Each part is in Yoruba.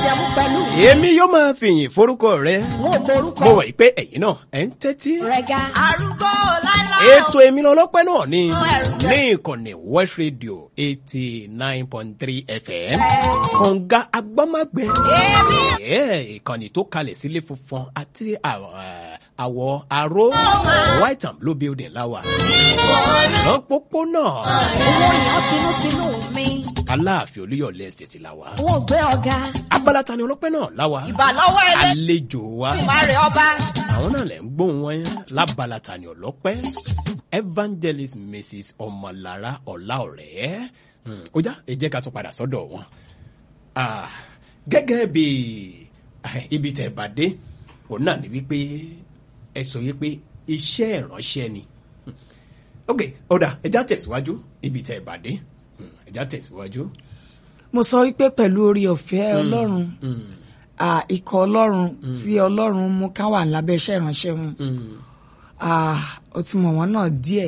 májẹ̀mú pẹ̀lú mi. èmi yóò máa fìyìn forúkọ rẹ Mo borúkọ mo wà yìí pé ẹ̀yin náà ẹ̀ ń tẹ́tí. rẹ̀ ga. Arúgbó láíláí. ètò èmi lọ́lọ́pẹ́ náà ni ẹ̀rù jẹ́. ní ìkànnì West Radio eighty nine point three FM kọ̀ǹga agbọ́mágbẹ́ Èmi ẹ̀ ìkànnì tó kalẹ̀ sílé funfun àti àwọ̀ àwọ̀ aró white and blue building láwà lọ́pọ̀pọ̀nà owó yàn tinútinú mi. aláàfin olúyọ̀lẹ̀ ṣèṣì láwà Wọ́n gbé ọ̀gá. abala tani ọlọ́pẹ́ náà láwà Ìbàlọ́wọ́ ẹlẹ́. àlejò wa Ìmárè ọba. àwọn náà lè ń gbóhùn wọn yẹn lábala tani ọlọ́pẹ́ evangelist mrs ọmọlára ọláọ̀rẹ́ Hmm, ó já ẹ jẹ́ ká tún padà sọ́dọ̀ wọn Ah, gẹ́gẹ́ bí eh, ibi tẹ̀ bá dé òun náà ni wípé ẹ sọ wípé iṣẹ́ ìránṣẹ́ ni Hmm. ok ọ̀dà ẹ já tẹ̀síwájú ibi tẹ̀ bá dé Hmm, ẹ já tẹ̀síwájú. mo sọ wípé pẹ̀lú orí ọ̀fẹ́ ọlọ́run Hmm, à, ikọ̀ ọlọ́run tí ọlọ́run mú ká wà lábẹ́ iṣẹ́ ìránṣẹ́ wọn hmm, à, ó ti mọ̀ wọ́n náà díẹ̀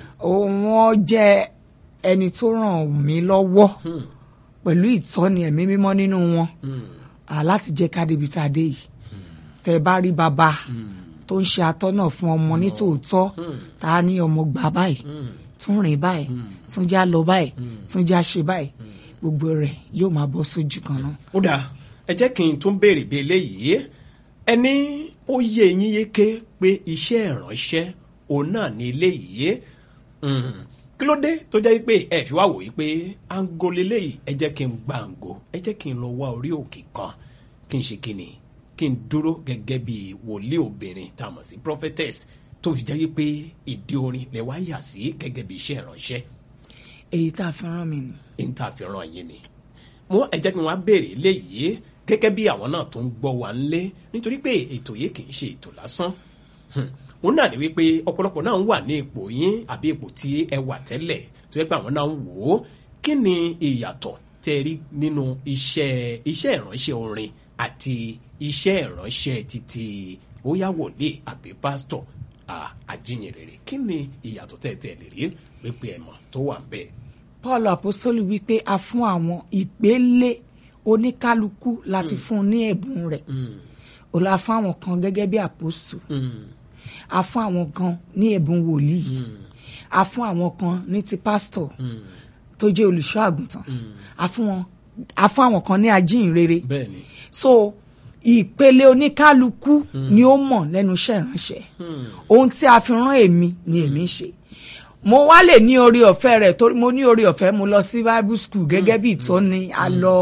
wọ́n jẹ́ ẹni tó ràn mí lọ́wọ́ hmm, pẹ̀lú ìtọ́ni ẹ̀mí mímọ́ nínú wọn hmm, à, láti jẹ́ ká débi tá a dé yìí tẹ́ ẹ bá rí bàbá tó ń ṣe atọ́nà fún ọmọ nítòótọ́ tá a ní ọmọ gbà báyìí hmm. tún rìn báyìí tún já lọ báyìí tún já ṣe báyìí gbogbo rẹ̀ yóò máa bọ́ sójú kan náà. ó dáa ẹ jẹ́ kí n tún béèrè bí eléyìí ẹni ó yé yín yéké pé iṣẹ́ ìránṣẹ́ òun náà ní eléyìí Mm. kí ló dé tó jẹ́ pé ẹ fi wá wò yí pé ango leléyìí ẹ jẹ́ kí n gbàǹgò ẹ jẹ́ kí n lọ wá orí òkè kan kí n ṣe kí ni kí n dúró gẹ́gẹ́ bí wòlíì obìnrin tá a mọ̀ sí prophetess tó fi jẹ́ pé ìdí orin lè wá yà sí gẹ́gẹ́ bí iṣẹ́ ìránṣẹ́ èyí tá a fi rán mi nù. ìntàfihàn yín ni mo ẹ jẹ́ kí wọ́n á béèrè léyìí gẹ́gẹ́ bí àwọn náà tó ń gbọ́ wa ń lé nítorí pé ètò yìí kì í ṣe ètò lásán Hmm. òun náà ni wípé ọ̀pọ̀lọpọ̀ náà ń wà ní ipò yín àbí ipò tí ẹ wà tẹ́lẹ̀ tó yẹ pé àwọn náà ń wò ó kí ni ìyàtọ̀ tẹ́ ẹ rí nínú iṣẹ́ iṣẹ́ ìránṣẹ́ orin àti iṣẹ́ ìránṣẹ́ títí bóyá wòlíì àbí pásítọ̀ à- àjíyìnrere kí ni ìyàtọ̀ tẹ́ ẹ tẹ́ ẹ lè rí pépé ẹ̀mọ́ tó wà ń bẹ́ẹ̀. paul apostoli wípé a fún àwọn ìpele oníkálukú láti fún un ní ẹ̀bùn rẹ̀ ó la fún àwọn kan gẹ́gẹ́ bí àpòsù a fún àwọn kan ní ẹ̀bùn wòlíì a fún àwọn kan ní ti pásítọ̀ tó jẹ́ olùṣọ́ àgùntàn a fún wọn a fún àwọn kan ní ajínrere bẹ́ẹ̀ ni. so ìpele oníkálukú ni ó mọ̀ lẹ́nu iṣẹ́ ìránṣẹ́ ohun tí a fi rán èmi ni èmi ń ṣe mo wá lè ní orí ọ̀fẹ́ rẹ̀ torí mo ní orí ọ̀fẹ́ mo lọ sí bible school gẹ́gẹ́ bí ìtọ́ni a lọ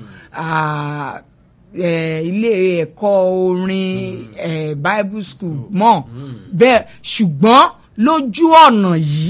ah, eh, ilé ẹ̀kọ́ orin eh, bible school mọ́ bẹ́ẹ̀ ṣùgbọ́n lójú ọ̀nà yìí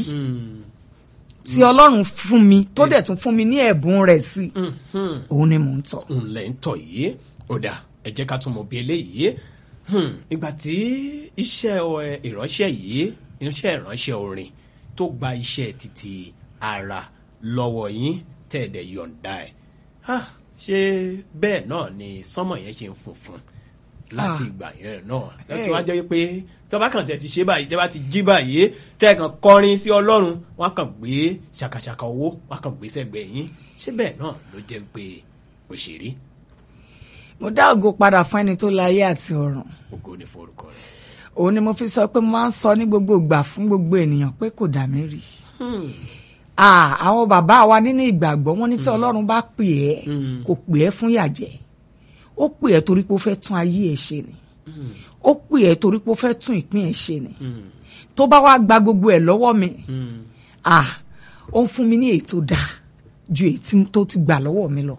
tí ọlọ́run fún mi tó dẹ̀ tún fún mi ní ẹ̀bùn rẹ̀ sí òun ni mò ń tọ̀. ńlẹ̀ ń tọ̀ yìí ó dà ẹ jẹ́ ká tún mọ̀ bí eléyìí Hmm, ìgbà tí iṣẹ́ ẹ, ìránṣẹ́ yìí iṣẹ́ ìránṣẹ́ orin tó gba iṣẹ́ títí ara lọ́wọ́ yín tẹ̀dẹ̀ yọ̀ǹda ẹ̀ Ah, ṣé bẹ́ẹ̀ náà ni sánmọ̀ yẹn ṣe ń funfun láti Ah. ìgbà yẹn náà láti Eh. wá jẹ́ pé tọ́ba kan tẹ̀ ti ṣe báyìí tẹ́ bá ti jí báyìí tẹ́ kàn kọrin sí ọlọ́run wọ́n á kàn gbé ṣàkàṣàkà owó wọ́n á kàn gbé sẹ́gbẹ̀ẹ́ yín ṣé bẹ́ẹ̀ náà ló jẹ́ pé òṣèré mo dá ògo padà fún ẹni tó láyé àti ọ̀run ògo ni forúkọ rẹ̀. òun ni mo fi sọ pé mo máa ń sọ ní gbogbo ìgbà fún gbogbo ènìyàn pé kò dà mí rí Ah, àwọn bàbá wa nínú ìgbàgbọ́ wọn ní tí ọlọ́run bá pè ẹ́ kò pè ẹ́ fún yàjẹ́ ó pè ẹ́ torí pé ó fẹ́ tún ayé ẹ̀ ṣe ni ó pè ẹ́ torí pé ó fẹ́ tún ìpín ẹ̀ ṣe ni tó bá wá gba gbogbo ẹ̀ lọ́wọ́ mi ah, ó ń fún mi ní èyí tó dáa ju èyí tí- tó ti gbà lọ́wọ́ mi lọ.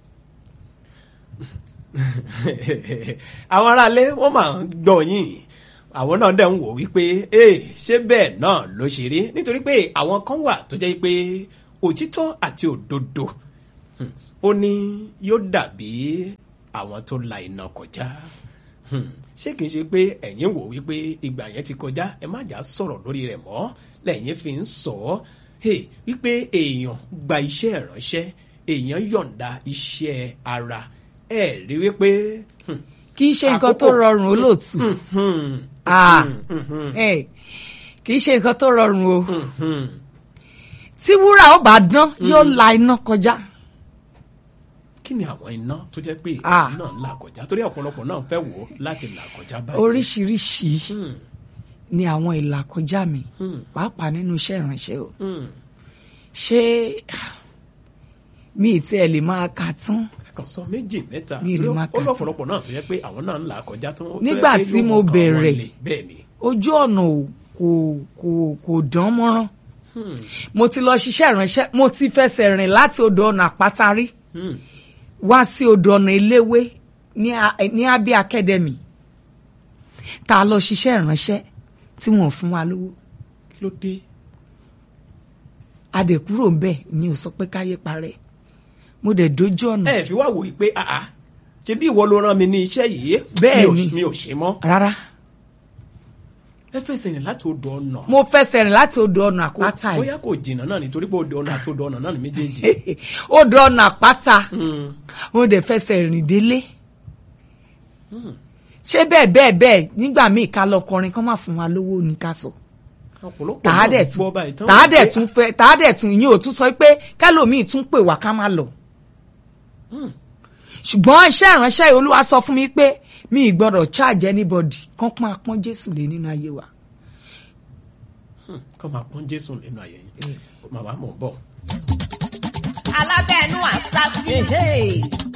àwọn aráalé wọ́n máa ń gbọ́ yín àwọn náà dẹ̀ ń wò wípé ee ṣé bẹ́ẹ̀ náà ló ṣe rí nítorí pé àwọn kan wà tó jẹ́ pé òtítọ́ àti òdodo hmm, ó ní yóò dàbí àwọn tó la iná kọjá Hmm, ṣé kìí ṣe pé ẹ̀yin wò wípé ìgbà yẹn ti kọjá ẹ má jà sọ̀rọ̀ lórí rẹ̀ mọ́ lẹ́yìn fi ń sọ ọ́ hey, wípé èèyàn gba iṣẹ́ ìránṣẹ́ èèyàn yọ̀ǹda iṣẹ́ ara ẹ̀ rí wípé hmm, kì í ṣe nǹkan tó Àkókò. rọrùn olóòtú hmm, Ah, eh, kì í ṣe nǹkan tó rọrùn o hmm, tí wúrà ó bá dán yóò la iná kọjá kí ni àwọn iná tó jẹ́ pé Ah. náà ń là kọjá torí ọ̀pọ̀lọpọ̀ náà fẹ́ wò ó láti là kọjá báyìí. oríṣiríṣi Hmm, ni àwọn ìlàkọjá mi Hmm. pàápàá nínú iṣẹ́ ìránṣẹ́ o hmm. ṣé mi ì tiẹ̀ lè máa kà tán kàn sọ méjì mẹ́ta Mi ì lè Torí máa ó kà tán. lọ́pọ̀lọpọ̀ náà tó jẹ́ pé àwọn náà ń là kọjá tó tó jẹ́ Nígbà pé tí yóò mo mú kan wọn bẹ̀rẹ̀, le. bẹ́ẹ̀ ni. ojú ọ̀nà ò- kò kò kò dán mọ́rán Hmm, mo ti lọ ṣiṣẹ́ ìránṣẹ́ mo ti fẹsẹ̀ rìn láti odò ọ̀nà àpáta rí hmm. wá sí odò ọ̀nà eléwé ní a- ní abẹ́ academy tá a lọ ṣiṣẹ́ ìránṣẹ́ tí wọ́n fún wa lówó kí ló dé. adẹ̀kúrò ń bẹ̀ ni ò sọ pé káyé parẹ́ mo dẹ̀ dojú ọ̀nà ẹ fi wá wò ó pé àá ṣe bí ìwọ ló rán mi ní iṣẹ́ yìí Bẹ́ẹ̀ mi ò- ni. mi ò ṣe mọ́ rárá ẹ fẹsẹ̀ rìn láti odò ọ̀nà mo fẹsẹ̀ rìn láti odò ọ̀nà àpáta yìí bóyá kò jìnnà náà nítorí pé odò ọ̀nà àti odò ọ̀nà náà ní méjèèjì. odò ọ̀nà àpáta Hmm, mo dẹ̀ fẹsẹ̀ rìn délé ṣé bẹ́ẹ̀ bẹ́ẹ̀ bẹ́ẹ̀ nígbà míì ká lọ kọrin kán má fún wa lówó ní ká sọ ọ̀pọ̀lọpọ̀ tàádẹ̀ náà tún gbọ́ báyìí tán tàádẹ̀ wọ́n pé, tún fẹ́ tàádẹ̀ tún ìyẹn ò tún sọ pé kálòmíì tún pè wá ká má lọ. ṣùgbọ́n iṣẹ́ ìránṣẹ́ yìí olúwa sọ fún mi pé mi ì gbọ́dọ̀ charge anybody kán pọ́n apọ́n jésù lé nínú ayé wa. "Hmm, kọ́ máa pọ́n jésù nínú ayé yín màmá mọ̀ ń bọ̀. alábẹ́ẹ̀nú àṣàṣì.